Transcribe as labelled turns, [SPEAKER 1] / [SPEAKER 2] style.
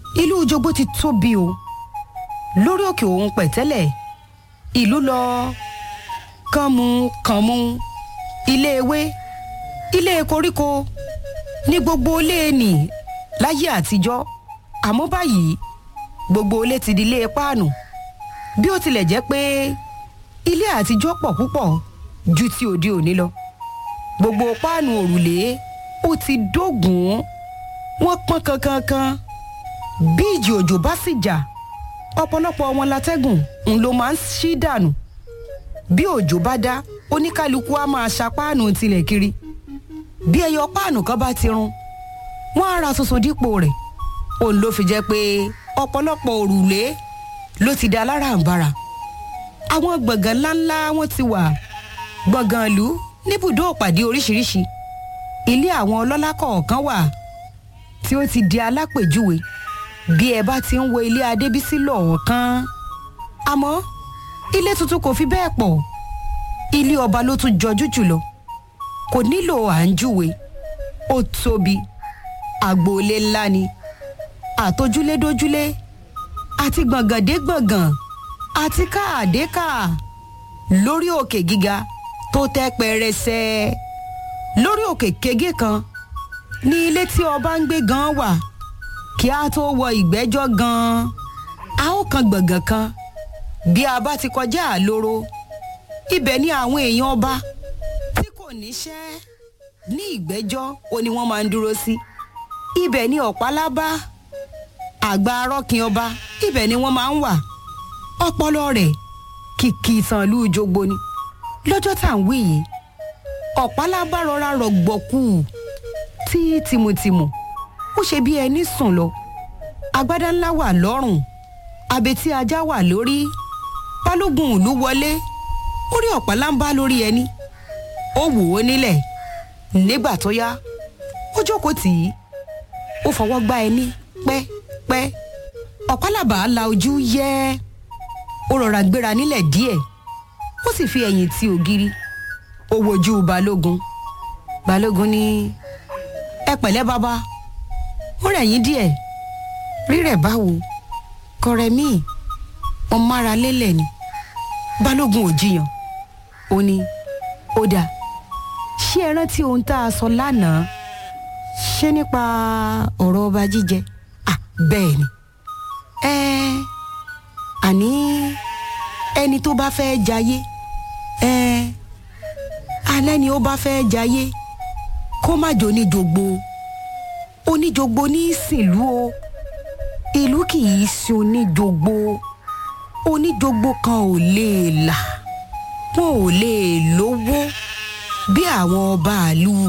[SPEAKER 1] ìlú jogbo ti tóbi o lórí òkè òun pẹ̀tẹ́lẹ̀ ìlú lọ kànmú kànmú ilé ewé ilé koríko ní gbogbo ilé nì láyé àtijọ́ àmọ́ báyìí gbogbo ilé ti di ilé páànù bí ó tilẹ̀ jẹ́ pé ilé àtijọ́ pọ̀ púpọ̀ ju ti òde òní lọ gbogbo páànù òrùlé ó ti dógùn wọ́n pọ́n kankankan bí ìjì òjò bá sì jà ọ̀pọ̀lọpọ̀ wọn látẹ́gùn ń ló máa ń ṣí dànù bí òjò bá dá oníkálukú á máa ṣa páànù tilẹ̀ kiri bí ẹyọ páànù kan bá ti run wọ́n á ra tuntun dípò rẹ̀ òun ló fi jẹ́ pé ọ̀pọ̀lọpọ̀ òrùlé ló ti da aláràǹbarà àwọn gbọ̀ngàn ńláńlá wọn ti wà gbọ̀ngàn ìlú níbùdó òpàdé oríṣiríṣi ilé àwọn ọlọ́lá kọ̀ọ̀kan wà tí ó ti di alápèjúwe bí ẹ bá ti ń wo ilé adébísí lọ́ọ̀kan àmọ́ ilé tuntun kò fi bẹ́ẹ̀ pọ̀ ilé ọba ló tún jọjú jùlọ kò nílò à ń júwe ó tóbi àgbòolé ńlá ni àtojúlédójúlé àti gbọ̀ngàndé gbọ̀ngàn àti káàdé káà lórí òkè gíga tó tẹ́ pẹrẹsẹ lórí òkè kege kan ní ilé tí ọba ń gbé gan wà kí a tó wọ ìgbẹ́jọ́ gan a ó kan gbọ̀ngàn kan bí a bá ti kọjá àloro ibẹ̀ ni àwọn èèyàn ọba tí kò níṣẹ́ ní ìgbẹ́jọ́ ó ní wọ́n máa ń dúró sí ibẹ̀ ni ọ̀pálábá àgbà arọ́kin ọba ibẹ̀ ni wọ́n máa ń wà ọpọlọ rẹ̀ kìkì ìtàn ìlú jogbo ni lọ́jọ́ tá à ń wí yìí ọ̀pálábá rọra rọ̀gbọ̀kú tí tìmùtìmù ó ṣe bí ẹni sùn lọ agbádá ńlá wà lọ́rùn abetí ajá wà lórí balógun ìlú wọlé ó rí ọ̀pálábá lórí ẹni ó wò ó nílẹ̀ nígbà tó yá ó jókòó tì í ó fọwọ́ gbá ẹni pẹ́pẹ́ ọ̀pálábà la ojú yẹ́ ó rọra gbéra nílẹ̀ díẹ̀ ó sì fi ẹ̀yìn ti ògiri ó wojú balógun balógun ní ẹ pẹ̀lẹ́ bàbá ó rẹ̀ yín díẹ̀ rírẹ̀ báwo kọrẹ míì wọn mára lélẹ̀ ni balógun ò jiyàn ó ní ó dáa ṣé ẹ rántí ohun tá a sọ lánàá ṣé nípa ọ̀rọ̀ ọba jíjẹ à bẹ́ẹ̀ ni ẹ àní ẹni tó bá fẹ́ jayé ẹ alẹ́ ni ó bá fẹ́ jayé kó má jò ní jogbo oníjogbo ní ìsìnlú o ìlú kì í sin oníjogbo oníjogbo kan ò lè là wọn ò lè lówó bí àwọn ọba àlù